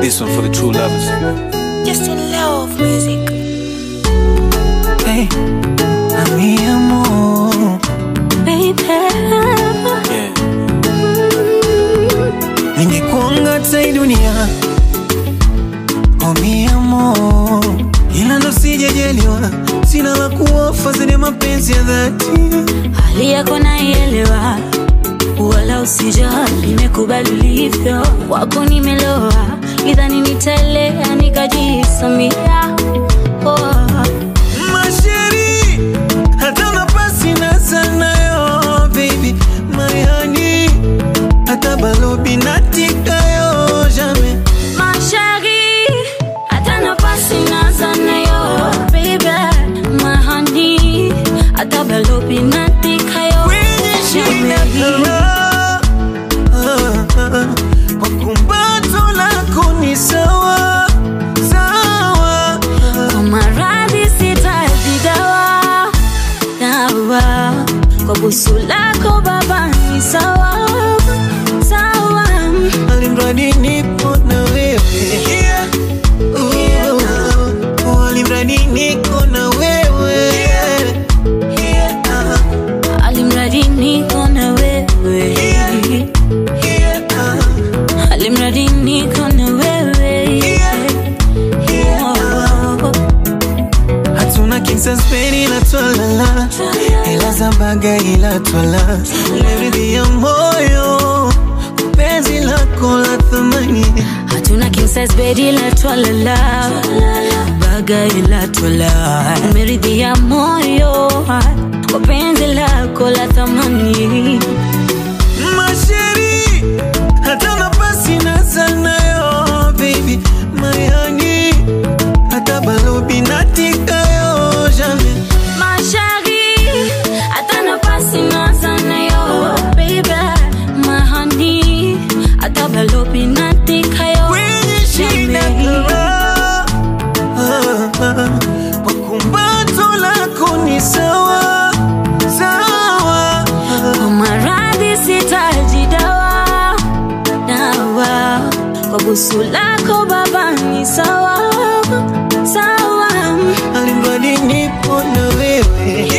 This one for the true lovers. Just in love music. Hey, mi amor, Baby. Yeah. ningekuanga hata hii dunia oh mi amor, ila ndo sijajaliwa, sina la kuofa zaidi mapenzi ya dhati. Hali yako naielewa, wala usijali, nimekubali ulivyo. Wako nimeloa, idhani nitaelea nikajisamia. Oh. Masheri, hata nafasi na sanayo baby, my honey, hata balobi natikayo jamais Mashari, hata nafasi naza nayo, baby, my honey, hata balobi natikayo. kwenye shina kama kwa kumbato lako ni sawa sawa Kwa maradhi sitaji dawa, dawa. Kwa busu lako baba ni sawa, sawa. alimradi nipo na wewe Oh, alimradi niko na wewe Ah, Alimradi niko na wewe, ah. alimradi niko na wewe. Oh. hatuna kinsaspeni ila twalala ila zambaga ila twala leridhi ya moyo penzi lako la thamani hatuna king size bed ila twalala baga ila twala umeridhia moyo kwa penzi lako la thamani masheri hata nafasi na sanayo baby mayani hata balobi natikayo jamais mashari hata nafasi nazanayo baby mahani hata balobi natikayo kwenye shida kama kwa kumbato lako ni sawa sawa kwa maradhi sitaji dawa dawa kwa busu lako baba ni sawa sawa alimradi nipo na wewe